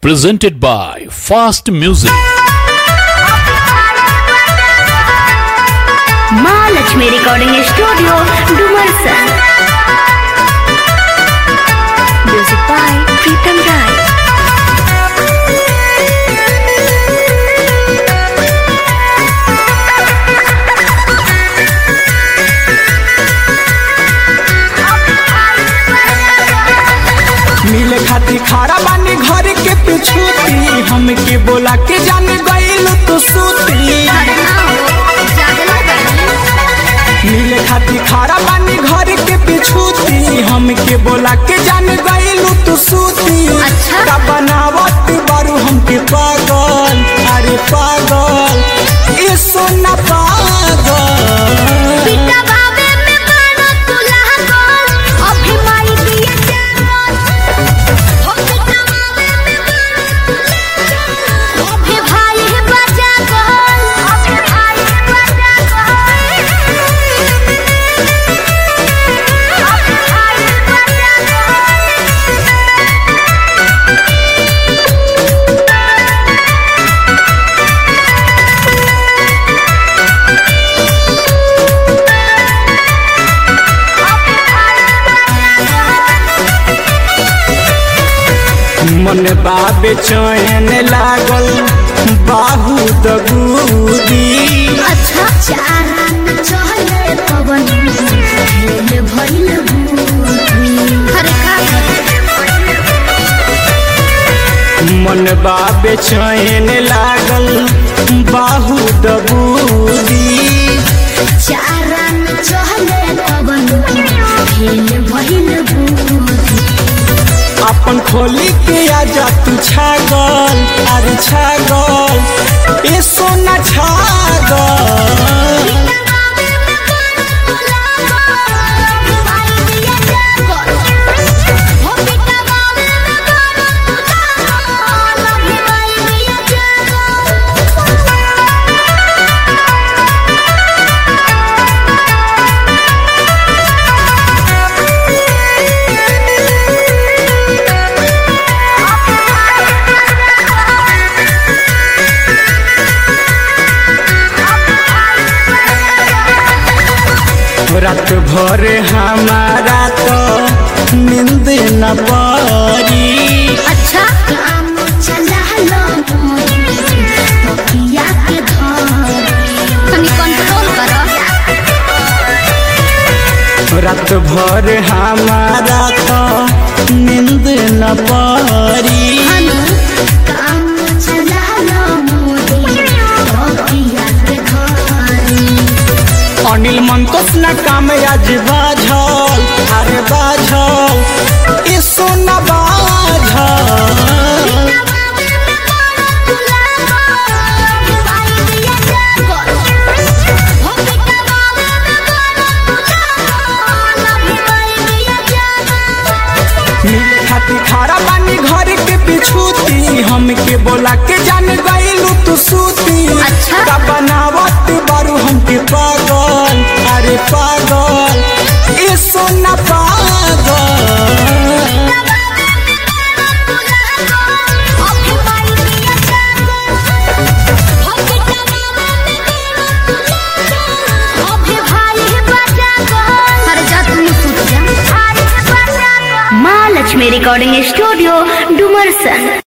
presented by Fast Music. माँ Lakshmi recording studio Dumarsan music by Pritam Rai मिले खाती खारा बानी घर के पिछूती हमके बोला के जान गईल तू सूती मिले खाती खारा बानी घर के पिछूती हमके बोला के जान गईल तू सूती अच्छा। का बनावत बारू हमके पागल अरे पागल ए सोना पागल मन बाबे चैन लागल बाहू दबूदी अच्छा चारण चले पवन खेल भइल अरे का मन बाबे चैन लागल बाहू दबूदी चारण चले पवन खेल भइल अपन खोली के आजा तू छागल अरे छागल ए सोना छागल रात भर हमारा तो नींद न पड़ी अच्छा काम चला लो तकिया के धर तनी कंट्रोल करो रात भर हमारा तो नींद न पड़ी हनु काम चला लो मोदी तकिया के धर अनिल मंतोष न काम आज बाझल अरे बाझल ए सोना बाझल मिले खाती खारा बानी घर के पिछूती हमके बोला के जान गईलू तू सूती अच्छा। का बनावत बारू हमके पागल अरे पागल ए सोना पागल माँ लक्ष्मी रिकॉर्डिंग स्टूडियो डुमरसन